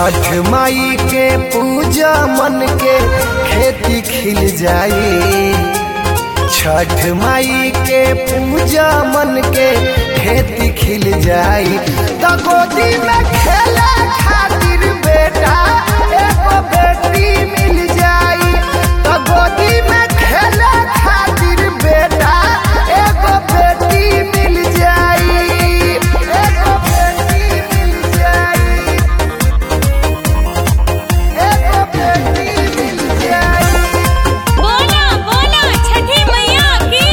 छठ माई के पूजा मन के खेती खिल जाई छठ माई के पूजा मन के खेती खिल जाई तो गोदी में खेले खातिर बेटा एगो बेटी मिल जाई तो गोदी में खेले खातिर बेटा एगो बेटी मिल जाई एगो बेटी मिल जाई एगो बेटी मिल जाई बोला बोला छठी मैया की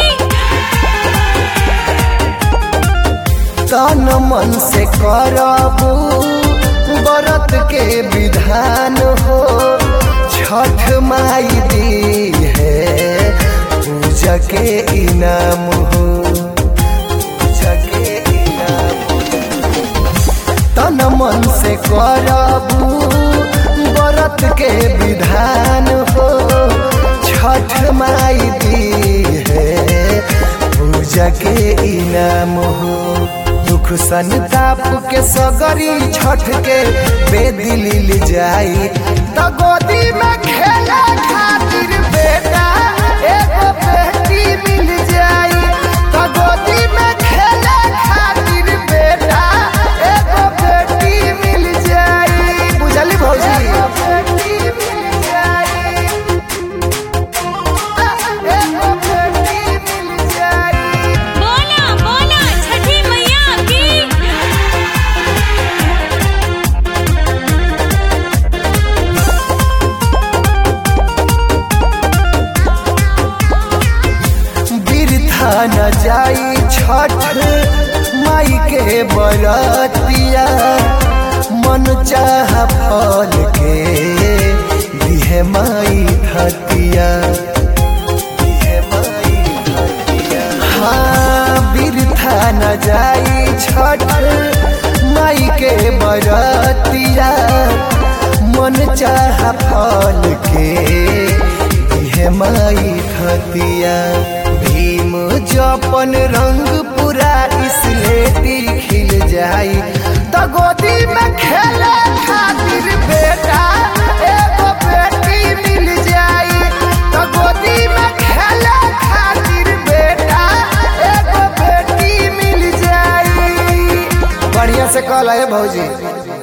तन मन से करबू व्रत के विधान हो छठ माई दी है पूजा के इनाम हो पूजा के इनाम तन मन से करबू व्रत के विधान हो छठ माई दी है पूजा के इनाम हो दुख संताप के सगरी छठ के बेदिल जाई तो गोदी में खेले खातिर बेटा एगो बेटी मिल जाई तो गोदी में खेले खातिर बेटा एगो बेटी मिल जाई बुझली भौजी बेटी मिल जाई एगो बेटी मिल जाई बोला बोला छठी मैया की बिरथा न जाई छठ माई के बरतिया मन चाह फल के दिहे माई धतिया दिहे माई धतिया हाँ बिरथा न जाई छठ माई के बरतिया मन चाह फल के दिहे माई खतिया भीम जपन रंग पूरा इसलेटी खिल जाई तो गोदी में खेले खातिर बेटा एगो बेटी मिल जाई तो गोदी में खेले खातिर बेटा एगो बेटी मिल जाई बढ़िया से कल है भौजी